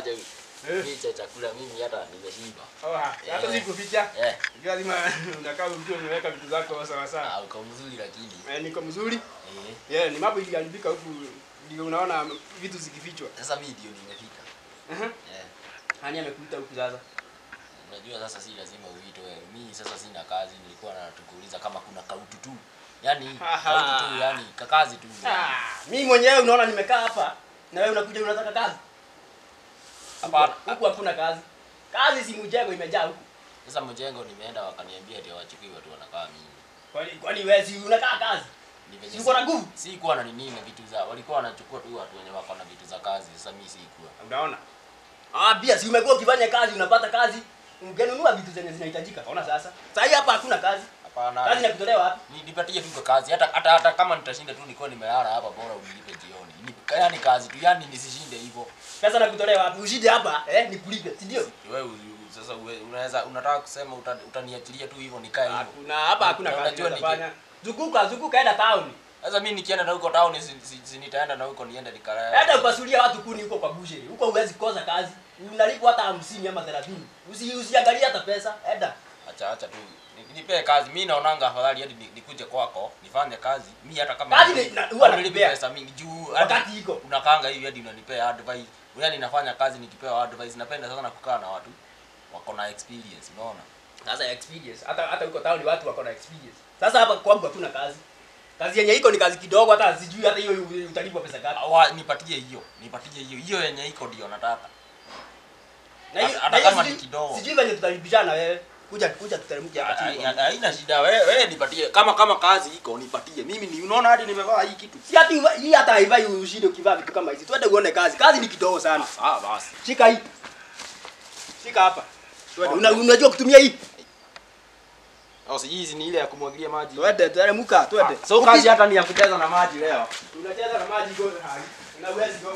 aje Eh. mimi cha chakula mimi hata nimeshiba. Oh, ha, hata Eh. sikuficha. Eh, Lazima unakaa mtu umeweka vitu zako sawa sawa. ah, uko mzuri lakini. Eh, niko mzuri. Eh, Yeah, ni mambo iliharibika huku ndio unaona vitu zikifichwa. sasa mimi ndio nimefika. Aha. Eh. Nani amekuita huku sasa? Unajua sasa si lazima uite wewe. Mimi sasa sina kazi, nilikuwa na tukuuliza kama kuna kautu tu. Yaani Aha. kautu tu, yani kakazi tu. Ah, mimi mwenyewe unaona nimekaa hapa na wewe unakuja unataka kazi. Hapana. Huku hakuna kazi. Kazi si mjengo imejaa huku. Sasa mjengo nimeenda wakaniambia ati hawachukui watu wanakaa mimi. Kwani kwani wewe si unakaa kazi? Ni venye Si uko na si- nguvu? Si kuwa na nini na vitu za walikuwa wanachukua tu watu wenye wako na vitu za kazi. Sasa mimi sikuwa. Unaona? Ah, pia si umekuwa ukifanya kazi unapata kazi. Ungenunua vitu zenye zinahitajika. Ona sasa. Sasa hii hapa hakuna kazi. Hapana. Kazi inakutolewa wapi? Ni- nipatie tu kwa kazi hata hata hata kama nitashinda tu niko nimelala hapa bora unilipe jioni. Ni yani kazi tu yani nisishinde hivyo. Pesa nakutolewa wapi? Ushinde hapa eh nikulipe, si ndio? Wewe u- sasa uwe- unaweza unataka kusema uta- utaniachilia tu hivyo nikae hivyo. Hakuna hapa hakuna Na kazi unajua niki- unafanya. Zunguka, zunguka enda town. Sasa mimi nikienda na huko town si, si, si nitaenda na huko niende nikalae. Enda upasulia watu kuni huko kwa bushe. Huko huwezi kosa kazi. Unalipwa hata 50 ama 30. Usi usiangalie hata pesa. Enda. Acha acha tu. Ni- Nipee kazi. Mimi naonanga afadhali hadi ni- nikuje kwako nifanye kazi. Mimi hata kama Kazi ni- na- huwa haunilipi nakupea. pesa mingi juu hadi Wakati iko. unakaanga hivi hadi unanipea advice. Yaani nafanya kazi nikipewa advice. Napenda sana kukaa na watu wako na experience, unaona? Sasa experience. Hata hata huko town watu wako na experience. Sasa hapa kwangu hakuna kazi. Kazi yenye iko ni kazi kidogo hata sijui hata hiyo utalipwa pesa ngapi. Awa, nipatie hiyo. Nipatie hiyo. Hiyo yenye iko ndio nataka. Na hiyo hata na hiyo kama ni sijui- kidogo. Sijui venye tutalipishana wewe. Kuja kuja tuteremke hapa chini. Ha- Haina shida. Wewe wewe nipatie. Kama kama kazi iko nipatie. Mimi ni unaona hadi nimevaa hii kitu. Si hati hii hata haivai ushinde ukivaa vitu kama hizi. Twende uone kazi. Kazi ni kidogo sana. Ah, basi. Shika hii. Shika hapa. Twende. Okay. Una, unajua kutumia hii? Au si hizi ni ile ya kumwagilia maji. Twende, teremka, twende. So kazi hata ni ya kucheza na maji leo. Unacheza na maji go hai. Unaweza goka.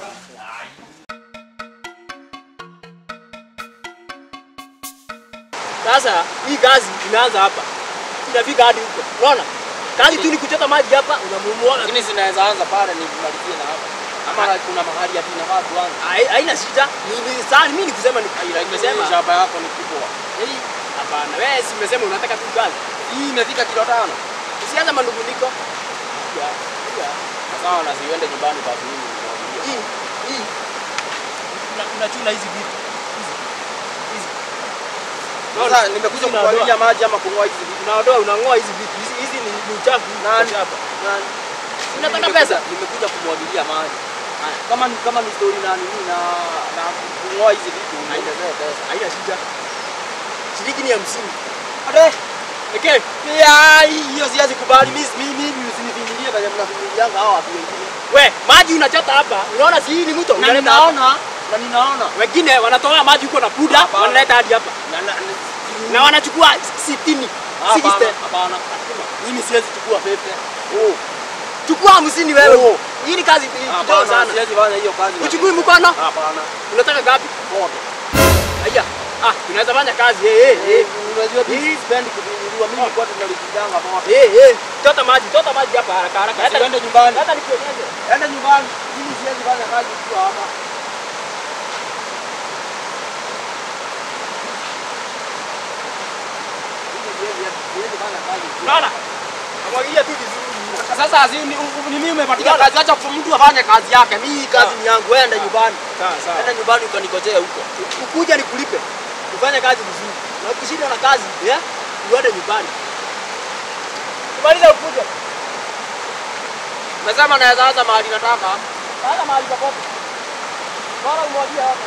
Sasa hii kazi inaanza hapa. Inafika hadi huko. Unaona? Kazi tu ni kuchota maji hapa, unamumuona. Lakini zinaweza anza pale ni kumalizie na hapa. Ama kuna mahali ati inafaa tuanze. Hai- Haina shida. Ni ni- sasa mimi nikusema ni Nimesema nimesema shamba yako ni kubwa. hii hapana. Wewe si umesema unataka tu kazi. Hii imefika kilo tano. Usianze manunguniko. Ya. Ya. Sawa na siende nyumbani kwa mimi. Hii hii kuna kuna chuna hizi vitu. Hizi. Hizi. Sasa nimekuja Unaondoa. kumwagilia maji ama kung'oa hizi vitu. Unaondoa unang'oa hizi vitu. Hizi hizi ni, ni uchafu. Nani? Hapa. Nani? Unataka Nimekuja- pesa? Nimekuja kumwagilia maji. Kama ni kama ni story na nini na na kung'oa hizi vitu niongezee pesa. Haina shida. Shilingi ni 50. Ade, Pekee. pia hiyo siwezi kubali. Mimi mimi mimi usinifinyilie kwenye mnafinyilianga hao watu wengine. We, maji unachota hapa. Unaona si hii ni mto. Na Unaleta hapa. ninaona na ninaona Wengine wanatoa maji huko na puda, Hapana. wanaleta hadi hapa. na na Na wanachukua 60. hapana 60. hapana. Mimi siwezi chukua pepe. Oh. Chukua 50 wewe. Oh. Hii ni kazi kidogo Hapana, sana. siwezi fanya hiyo kazi. na Uchukui pepe. mkono? Hapana. Unataka ngapi? Moto. Haya. Ah, tunaweza fanya kazi. Eh, eh, eh. Unajua Hii- mimi sipendi kufinyiliwa. Mimi kwa tunalikidanga moto. Eh, eh. Chota maji, chota maji hapa haraka haraka. Hata Usiende nyumbani. hata nikuonyeshe. Enda nyumbani. Mimi siwezi fanya kazi ukiwa hapa. Mimi siwezi- siwezi fanya kazi ukiwa Unaona? Amwagilia tu vizuri. Sasa si ni ni mimi umepatia kazi, acha mtu afanye kazi yake. Mimi kazi ni yangu, wewe enda nyumbani. Sawa sawa. Enda nyumbani ukanikojea huko. Ukuja nikulipe. Ufanye kazi vizuri. Na ukishinda na kazi, yeah? Uende nyumbani. Kumaliza ukuje. Umesema naweza anza mahali nataka. Hata mahali popote. Bora umwagie hapa.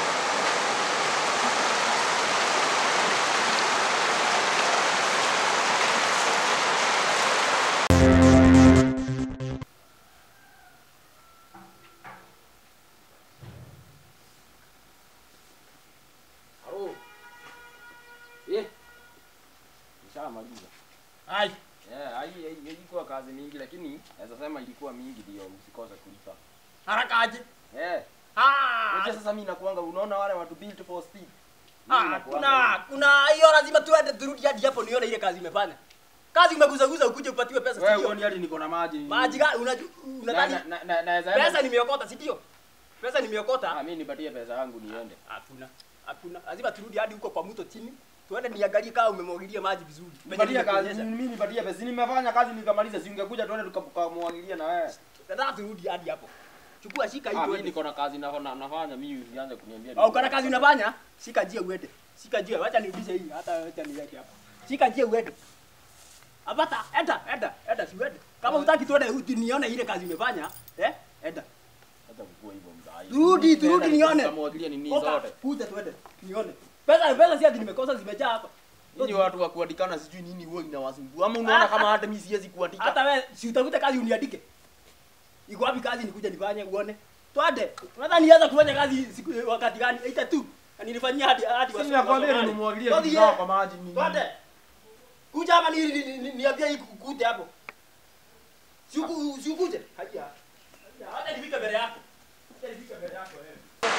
Halo. Eh. Nishamaliza. Hai. Yeah, hai hai- ilikuwa kazi mingi lakini naweza sema ilikuwa mingi ndio msikose kulipa. Haraka aje. Eh. Ah. Unajua sasa mimi nakuanga unaona wale watu built for speed. Ah, Mimi nakuanga kuna kuna hiyo lazima tuende turudi hadi hapo nione ile kazi imefanya. Kazi umeguzaguza ukuje upatiwe pesa Wewe sio? uoni hadi niko na maji. Maji gani unajua Na- unadhani na- na- na- naweza enda- pesa nimeokota si ndio? Pesa nimeokota. Ah, mimi nipatie pesa yangu niende. Hakuna. Hakuna. Lazima turudi hadi huko kwa mto chini. Tuende niangalie kama umemwagilia maji vizuri. Nipatie kazi, nimekuonyesha. mimi nipatie pesa. Si nimefanya kazi nikamaliza, si ungekuja tuende tukamwagilia na wewe. Nataka turudi hadi hapo. Chukua shika hii Ah, mimi tuende. niko na kazi na na- nafanya, mimi usianze kuniambia. Au kana kazi unafanya? Shika njia uende. Shika njia, wacha nirudishe hii hata wacha niweke hapa. Shika njia uende. Apata, enda, enda, enda si uende. Kama hutaki tuende uti nione ile kazi umefanya, eh? Enda. Hata kukua hivyo mzai. Rudi, turudi nione. Tukamwagilia nini Oka, zote. kuja tuende. Nione. Pesa pesa si ati nimekosa zimejaa hapa. Nyinyi watu wa kuandikana sijui nini huwa inawasumbua. Ama unaona kama hata mimi siwezi kuandika. Hata wewe si utafute kazi uniandike. Iko wapi kazi nikuja nifanye uone? Twende. Unadhani nianza kufanya kazi siku wakati gani? Aita tu. Na nilifanyia hadi hadi Sisi nakwambia Wasomali. nimemwagilia Twende, vitu zao eh. kwa maji nini. Twende. Kuja hapa ni ni- ni- ni- niambie hii kukute hapo. Si uku- si ukuje. Haja. Haja. Hata nifike mbele yako. Hata nifike mbele yako wewe.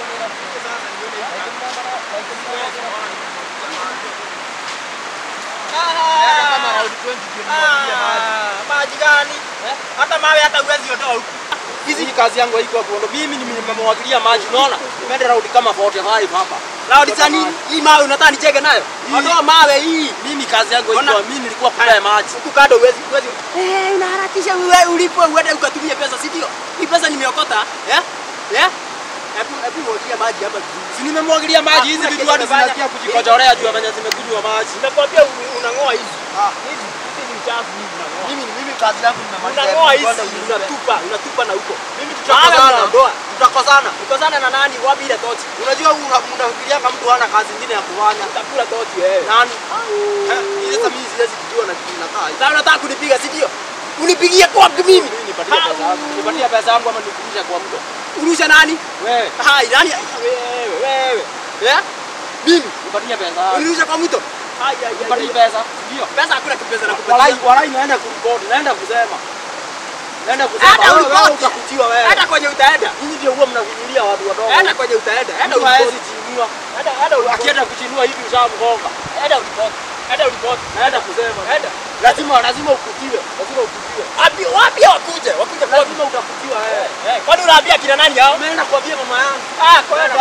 Kama round 20 ndio nimemwagilia maji. maji gani? Hata mawe hata uwezi ondoa huku. Hizi kazi yangu haiko kuondo. Mimi nimemwagilia maji, unaona? Nimeenda round kama 45 hapa. Laudi za nini? Hii mawe unataka nicheke nayo? Ondoa mawe hii. Mimi kazi yangu Ona. haiko, mimi nilikuwa kula maji. Huku kando uwezi uwezi. Eh, unaharakisha wewe ulipo uende ukatumie pesa, si ndio? Hii pesa nimeokota, eh? Eh? Hebu hebu mwagia maji hapa vizuri. Si nimemwagilia maji hizi Hakuna vitu hadi kitu nimefanya. zinasikia kujikojorea juu ya venye zimekunywa maji. Nakwambia u- unang'oa hizi. Hizi hizi ni uchafu hizi unang'oa. Mimi mimi kazi yangu nimemaliza. Unang'oa Hebu hizi kwenda unyunyuze. unatupa, unatupa na huko. Mimi Mawe tutakosana. unaondoa. Tutakosana. Ukosana na nani? Wapi ile tochi? Unajua una- unafikiria kama mtu hana kazi nyingine ya kufanya. Utakula tochi wewe. Nani? Eh, Ile sasa mimi siwezi kujua na kitu inakaa hivi. Sasa unataka kunipiga, si ndio? Unipigie kwa mimi. Mimi nipatie pesa yangu. Nipatie pesa yangu ama nikurudishe kwa mtu. Urusha nani? Wewe, Hai, nani? Wewe, wewe. Eh? Mimi. nipatie pesa yangu. Unirusha kwa mto. Hai, hai, hai. Nipatie pesa. Ndio. Pesa hakuna kipesa na Walai, kupatia. walai naenda kuripoti, naenda kusema. Naenda kusema. Hata Wewe, uripoti. wewe utakutiwa wewe. Hata kwenye utaenda. Nyinyi ndio huwa mnavinyilia watu wadogo. Hata kwenye utaenda. Hata Mtu haezi uripoti. chinua. Hata hata uripoti. Akienda kuchinua hivi ushamgonga. Hata uripoti. Hata uripoti. Naenda kusema. Hata. Lazima lazima ukutiwe. Lazima ukutiwe. Wapi wapi wakuje? Wakuje kwa Lazima utakutiwa wewe. Eh, kwani unaambia kina nani hao? Umeenda kuambia mama yangu. Ah, kwa Kwenda.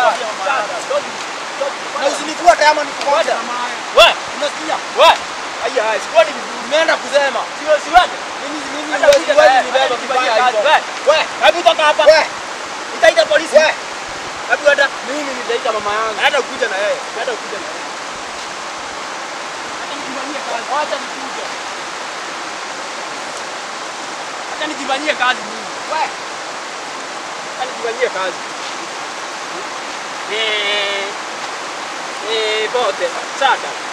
Na usinifuate ama nikufuate Kwenda. mama yangu. Wewe, Unasikia? wewe. Haya, haya, sikuoni vizuri. Umeenda kusema. Sio siwaje? Mimi mimi Hata huwezi ukija huwezi na- nibeba hata vibaya ukifanyia kazi. hivyo. Wewe, wewe, hebu toka hapa. Wewe, Nitaita polisi. wewe. Hebu enda. Mimi nitaita mama yangu. Hata ukuja na yeye. Hata ukuja na yeye. Hata nikifanyia kazi. Wacha nikuje. Hata nikifanyia kazi mimi. Wewe. Hata nikifanyia kazi. Eh. Eh, pote. Sasa.